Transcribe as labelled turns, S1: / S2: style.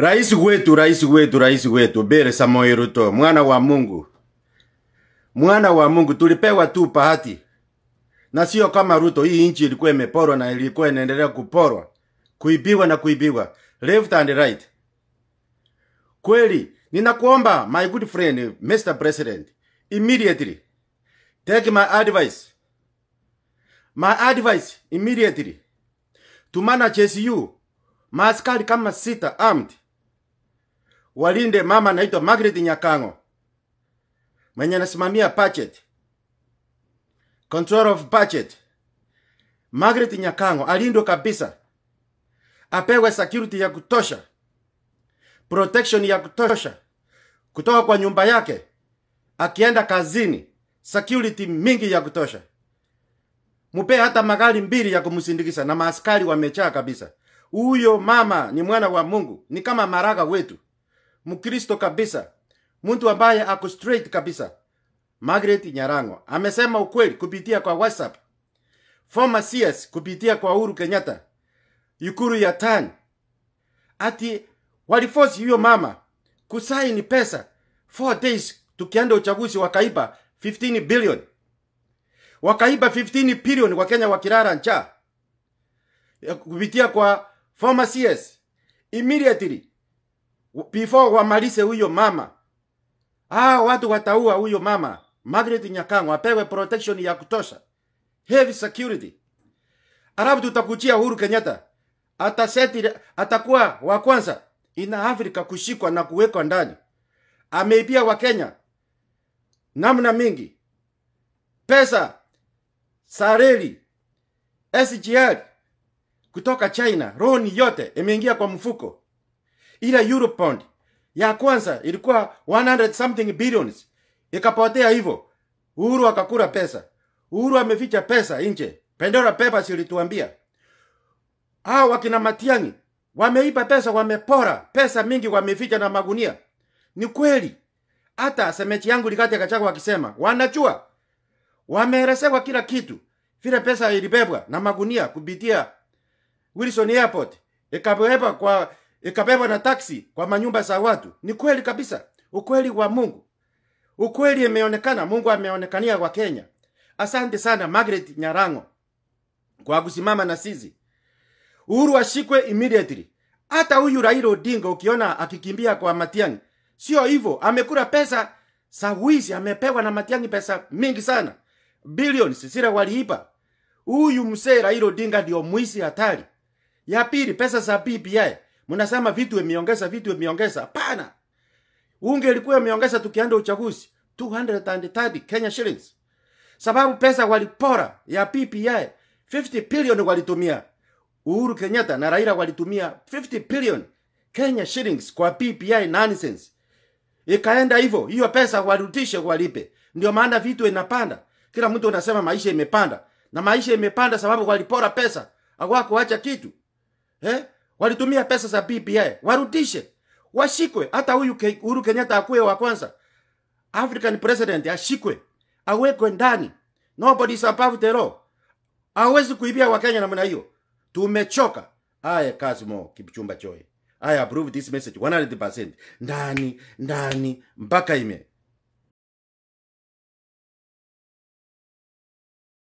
S1: Rais wetu, rais wetu, rais wetu Bere Samoei Ruto, mwana wa Mungu, mwana wa Mungu, tulipewa tu bahati na sio kama Ruto. Hii nchi ilikuwa imeporwa na ilikuwa inaendelea kuporwa, kuibiwa na kuibiwa left and right. Kweli ninakuomba my good friend Mr. President, immediately take my advice, my advice immediately tumana JSU maaskari kama sita armed walinde mama anaitwa Margaret Nyakango mwenye anasimamia budget control of budget. Margaret Nyakango alindwe kabisa, apewe security ya kutosha, protection ya kutosha kutoka kwa nyumba yake, akienda kazini, security mingi ya kutosha. Mupe hata magari mbili ya kumsindikisha na maaskari wamechaa kabisa. Huyo mama ni mwana wa Mungu, ni kama maraga wetu, Mkristo kabisa, mtu ambaye ako straight kabisa. Margaret Nyarango amesema ukweli kupitia kwa WhatsApp, former CS kupitia kwa Uhuru Kenyatta, Ikulu ya tani, ati waliforce huyo mama kusaini pesa 4 days tukienda uchaguzi, wakaiba 15 billion, wakaiba 15 billion, Wakenya wakilala njaa Ya kupitia kwa former CS immediately before wamalize huyo mama Ah, watu wataua huyo mama Margaret Nyakango apewe protection ya kutosha, heavy security. Alafu tutakuchia Uhuru Kenyatta ataseti, atakuwa wa kwanza ina Afrika kushikwa na kuwekwa ndani. Ameibia wa Kenya namna mingi, pesa, sareli, SGR kutoka China, roni yote imeingia kwa mfuko, ila Eurobond ya kwanza ilikuwa 100 something billions ikapotea hivyo. Uhuru akakula pesa. Uhuru ameficha pesa nje. Pandora Papers ilituambia hao wakina Matiang'i wameiba pesa, wamepora pesa mingi, wameficha na magunia. Ni kweli, hata semechi yangu Rigathi Gachagua wakisema wanajua, wameelezewa kila kitu, vile pesa ilibebwa na magunia kupitia Wilson Airport ikabebwa kwa ikabebwa na taksi kwa manyumba za watu. Ni kweli kabisa, ukweli wa Mungu, ukweli imeonekana. Mungu ameonekania kwa Kenya. Asante sana Margaret Nyarango kwa kusimama na sisi. Uhuru ashikwe immediately. Hata huyu Raila Odinga ukiona akikimbia kwa Matiang'i, sio hivyo, amekula pesa za wizi, amepewa na Matiang'i pesa mingi sana, billions zile waliiba. Huyu mzee Raila Odinga ndio mwizi hatari. Ya pili, pesa za BBI mnasema vitu imeongeza, vitu imeongeza. Hapana, unge ilikuwa imeongeza tukienda uchaguzi 230 Kenya shillings, sababu pesa walipora ya PPI 50 billion walitumia. Uhuru Kenyatta na Raila walitumia 50 billion Kenya shillings kwa PPI nonsense. Ikaenda hivyo, hiyo pesa warudishe, walipe. Ndio maana vitu inapanda. Kila mtu anasema maisha imepanda, na maisha imepanda sababu walipora pesa, hawakuacha kitu eh? walitumia pesa za BBI, warudishe, washikwe. Hata huyu Ke- Uhuru Kenyatta akuwe wa kwanza African president, ashikwe, awekwe ndani. Nobody is above the law. Hawezi kuibia Wakenya namna hiyo. Tumechoka. Aya, Kasimo Kipchumba Choe, I approve this message 100%. Ndani ndani mpaka ime